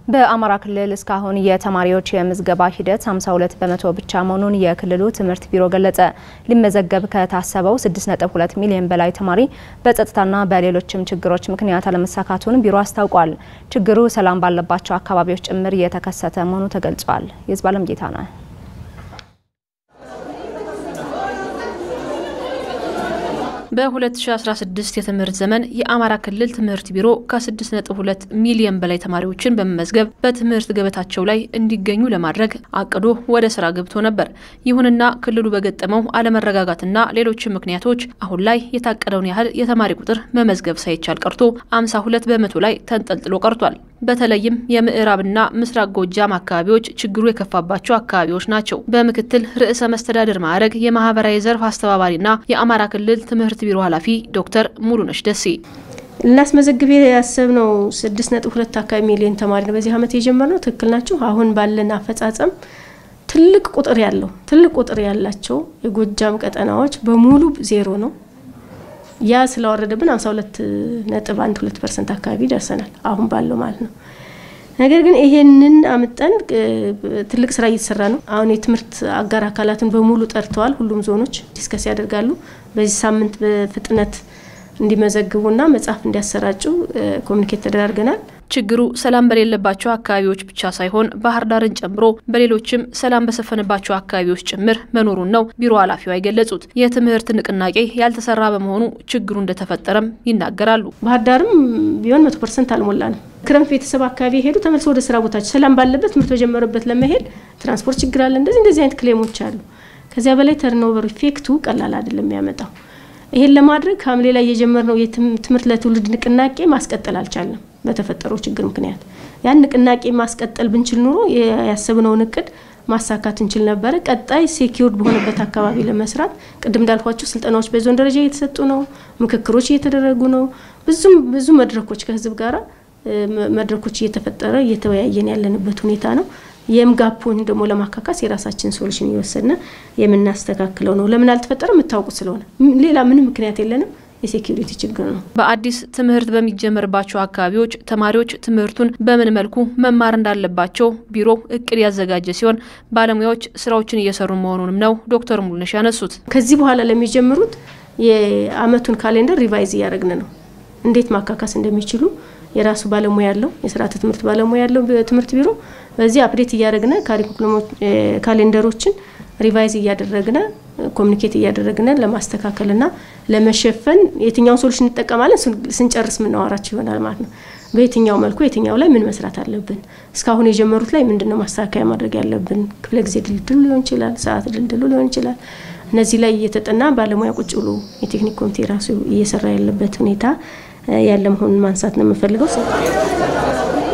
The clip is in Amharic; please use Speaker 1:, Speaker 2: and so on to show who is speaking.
Speaker 1: በአማራ ክልል እስካሁን የተማሪዎች የምዝገባ ሂደት 52 በመቶ ብቻ መሆኑን የክልሉ ትምህርት ቢሮ ገለጸ። ሊመዘገብ ከታሰበው 6.2 ሚሊዮን በላይ ተማሪ በጸጥታና በሌሎችም ችግሮች ምክንያት አለመሳካቱን ቢሮ አስታውቋል። ችግሩ ሰላም ባለባቸው አካባቢዎች ጭምር የተከሰተ መሆኑ ተገልጿል። የዝባለም ጌታ ነው።
Speaker 2: በ2016 የትምህርት ዘመን የአማራ ክልል ትምህርት ቢሮ ከ6.2 ሚሊዮን በላይ ተማሪዎችን በመመዝገብ በትምህርት ገበታቸው ላይ እንዲገኙ ለማድረግ አቅዶ ወደ ስራ ገብቶ ነበር። ይሁንና ክልሉ በገጠመው አለመረጋጋትና ሌሎችም ምክንያቶች አሁን ላይ የታቀደውን ያህል የተማሪ ቁጥር መመዝገብ ሳይቻል ቀርቶ 52 በመቶ ላይ ተንጠልጥሎ ቀርቷል። በተለይም የምዕራብና ምስራቅ ጎጃም አካባቢዎች ችግሩ የከፋባቸው አካባቢዎች ናቸው። በምክትል ርዕሰ መስተዳድር ማዕረግ የማህበራዊ ዘርፍ አስተባባሪና የአማራ ክልል ትምህርት ቢሮ ኃላፊ ዶክተር ሙሉነሽ ደሴ
Speaker 3: ልናስመዘግብ ያሰብነው ስድስት ነጥብ ሁለት አካባቢ ሚሊዮን ተማሪ ነው በዚህ ዓመት የጀመርነው። ትክክል ናቸው። አሁን ባለን አፈጻጸም ትልቅ ቁጥር ያለው ትልቅ ቁጥር ያላቸው የጎጃም ቀጠናዎች በሙሉ ዜሮ ነው። ያ ስለወረደብን 52 ነጥብ 12 ፐርሰንት አካባቢ ደርሰናል አሁን ባለው ማለት ነው። ነገር ግን ይሄንን አምጠን ትልቅ ስራ እየተሰራ ነው። አሁን የትምህርት አጋር አካላትን በሙሉ ጠርተዋል። ሁሉም ዞኖች ዲስከስ ያደርጋሉ። በዚህ ሳምንት በፍጥነት እንዲመዘግቡና መጽሐፍ እንዲያሰራጩ ኮሚኒኬት ተደራርገናል።
Speaker 2: ችግሩ ሰላም በሌለባቸው አካባቢዎች ብቻ ሳይሆን ባህር ዳርን ጨምሮ በሌሎችም ሰላም በሰፈነባቸው አካባቢዎች ጭምር መኖሩን ነው ቢሮ ኃላፊዋ የገለጹት። የትምህርት ንቅናቄ ያልተሰራ በመሆኑ ችግሩ እንደተፈጠረም ይናገራሉ።
Speaker 3: ባህር ዳርም ቢሆን መቶ ፐርሰንት አልሞላንም። ክረምት ቤተሰብ አካባቢ የሄዱ ተመልሶ ወደ ስራ ቦታቸው ሰላም ባለበት ትምህርት በጀመረበት ለመሄድ ትራንስፖርት ችግር አለ። እንደዚህ እንደዚህ አይነት ክሌሞች አሉ። ከዚያ በላይ ተርኖቨር ኢፌክቱ ቀላል አይደለም የሚያመጣው ይሄን ለማድረግ ሐምሌ ላይ የጀመርነው የትምህርት ለትውልድ ንቅናቄ ማስቀጠል አልቻለም። በተፈጠረው ችግር ምክንያት ያን ንቅናቄ ማስቀጠል ብንችል ኑሮ ያሰብነውን እቅድ ማሳካት እንችል ነበረ። ቀጣይ ሴኪውርድ በሆነበት አካባቢ ለመስራት ቅድም እንዳልኳቸው ስልጠናዎች በዞን ደረጃ እየተሰጡ ነው። ምክክሮች እየተደረጉ ነው። ብዙም ብዙ መድረኮች ከህዝብ ጋራ መድረኮች እየተፈጠረ እየተወያየን ያለንበት ሁኔታ ነው። የምጋፖን ደግሞ ለማካካስ የራሳችን ሶሉሽን እየወሰድን የምናስተካክለው ነው። ለምን አልተፈጠረ የምታውቁት ስለሆነ ሌላ ምንም ምክንያት የለንም። የሴኪሪቲ ችግር ነው።
Speaker 2: በአዲስ ትምህርት በሚጀመርባቸው አካባቢዎች ተማሪዎች ትምህርቱን በምን መልኩ መማር እንዳለባቸው ቢሮ እቅድ ያዘጋጀ ሲሆን ባለሙያዎች ስራዎችን እየሰሩ መሆኑንም ነው ዶክተር ሙሉነሽ ያነሱት።
Speaker 3: ከዚህ በኋላ ለሚጀምሩት የአመቱን ካሌንደር ሪቫይዝ እያደረግን ነው። እንዴት ማካካስ እንደሚችሉ የራሱ ባለሙያ ያለው የስርዓተ ትምህርት ባለሙያ ያለው ትምህርት ቢሮ በዚህ አፕዴት እያደረግን ካሪኩለሞች ካሌንደሮችን ሪቫይዝ እያደረግን ኮሚኒኬት እያደረግን ለማስተካከልና ለመሸፈን የትኛውን ሶሉሽን እንጠቀማለን ስንጨርስ የምናወራቸው ይሆናል ማለት ነው። በየትኛው መልኩ የትኛው ላይ ምን መስራት አለብን፣ እስካሁን የጀመሩት ላይ ምንድነው ማስተካከያ ማድረግ ያለብን፣ ክፍለ ጊዜ ድልድሉ ሊሆን ይችላል፣ ሰዓት ድልድሉ ሊሆን ይችላል። እነዚህ ላይ እየተጠና ባለሙያ ቁጭ ብሎ የቴክኒክ ኮሚቴ ራሱ እየሰራ ያለበት ሁኔታ ያለ መሆኑን ማንሳት ነው የምፈልገው።